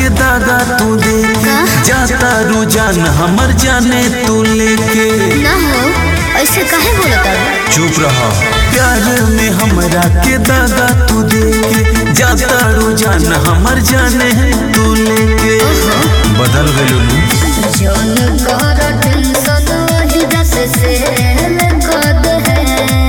के दागा तू दे का? जाता रुझान हमर जाने तू लेके ना हो ऐसे काहे बोलता चुप रहा प्यार में हमरा के दागा तू दे के जाता रुझान हमर जाने तू लेके बदल गइलू नु जौन कर टेंशन वही दस से कद है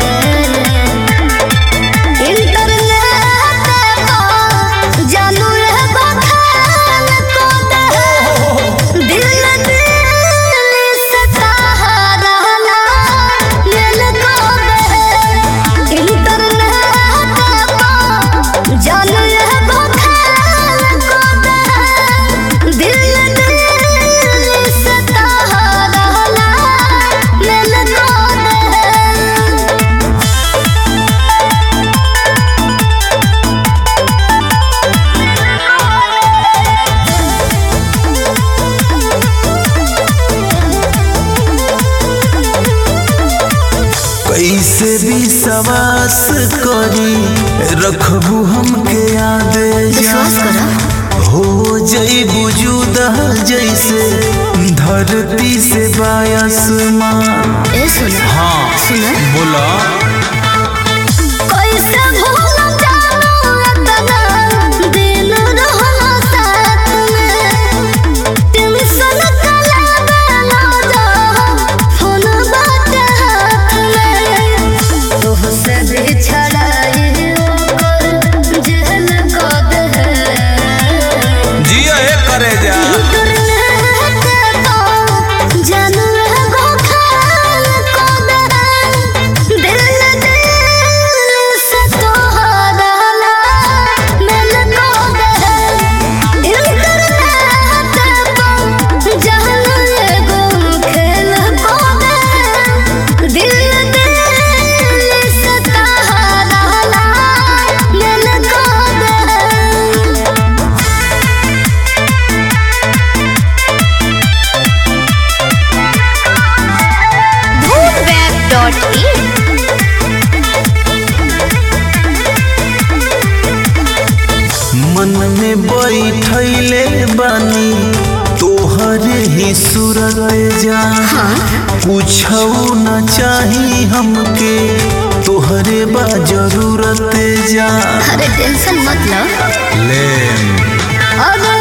इंटरनेट पर जानू रे बखान कद है दिल दिल से सहारा लेल कद है इंटरनेट पर जानू रे बखान कद है दिल दिल से सहारा लेल कद है कैसे भी सवास करी रखबू हमके याद विश्वास करो हो जई बुजुदा जैसे धरती से बायसमान ए सुना हाँ सुना बोला कैसे भूल जाऊं इतना दिन रहला साथ में टेंशन कला बेला जा फोन बात हाथ में तोहसे बिछड़ाई ओकर जेल कद है जिया हे करे जा दिल दिल से सहारा लेल कद है Bootweb.in मन में बैठले बानी तोहरे ही सूरत जा कुछ न चाही हमके तोहरे बा जरूरत जा अरे टेंशन मत लो ले अगर